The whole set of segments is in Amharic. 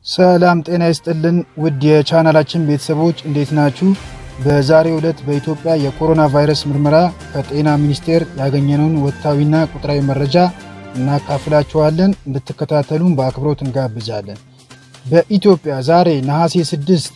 ሰላም ጤና ይስጥልን ውድ የቻናላችን ቤተሰቦች እንዴት ናችሁ? በዛሬው ዕለት በኢትዮጵያ የኮሮና ቫይረስ ምርመራ ከጤና ሚኒስቴር ያገኘነውን ወቅታዊና ቁጥራዊ መረጃ እናካፍላችኋለን። እንድትከታተሉን በአክብሮት እንጋብዛለን። በኢትዮጵያ ዛሬ ነሐሴ 6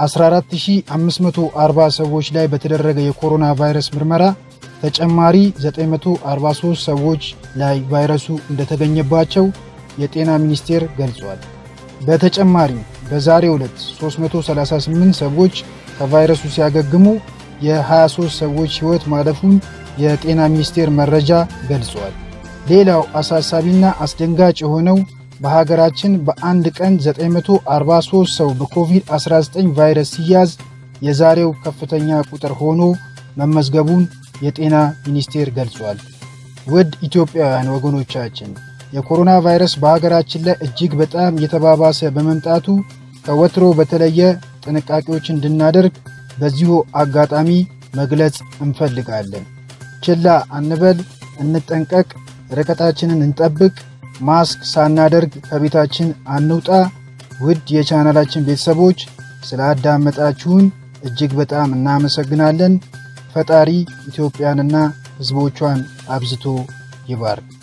14540 ሰዎች ላይ በተደረገ የኮሮና ቫይረስ ምርመራ ተጨማሪ 943 ሰዎች ላይ ቫይረሱ እንደተገኘባቸው የጤና ሚኒስቴር ገልጿል። በተጨማሪም በዛሬው ዕለት 338 ሰዎች ከቫይረሱ ሲያገግሙ የ23 ሰዎች ሕይወት ማለፉን የጤና ሚኒስቴር መረጃ ገልጿል። ሌላው አሳሳቢና አስደንጋጭ የሆነው በሀገራችን በአንድ ቀን 943 ሰው በኮቪድ-19 ቫይረስ ሲያዝ የዛሬው ከፍተኛ ቁጥር ሆኖ መመዝገቡን የጤና ሚኒስቴር ገልጿል። ውድ ኢትዮጵያውያን ወገኖቻችን የኮሮና ቫይረስ በሀገራችን ላይ እጅግ በጣም እየተባባሰ በመምጣቱ ከወትሮ በተለየ ጥንቃቄዎች እንድናደርግ በዚሁ አጋጣሚ መግለጽ እንፈልጋለን። ችላ አንበል፣ እንጠንቀቅ፣ ርቀታችንን እንጠብቅ፣ ማስክ ሳናደርግ ከቤታችን አንውጣ። ውድ የቻናላችን ቤተሰቦች ስላዳመጣችሁን እጅግ በጣም እናመሰግናለን። ፈጣሪ ኢትዮጵያንና ሕዝቦቿን አብዝቶ ይባርክ።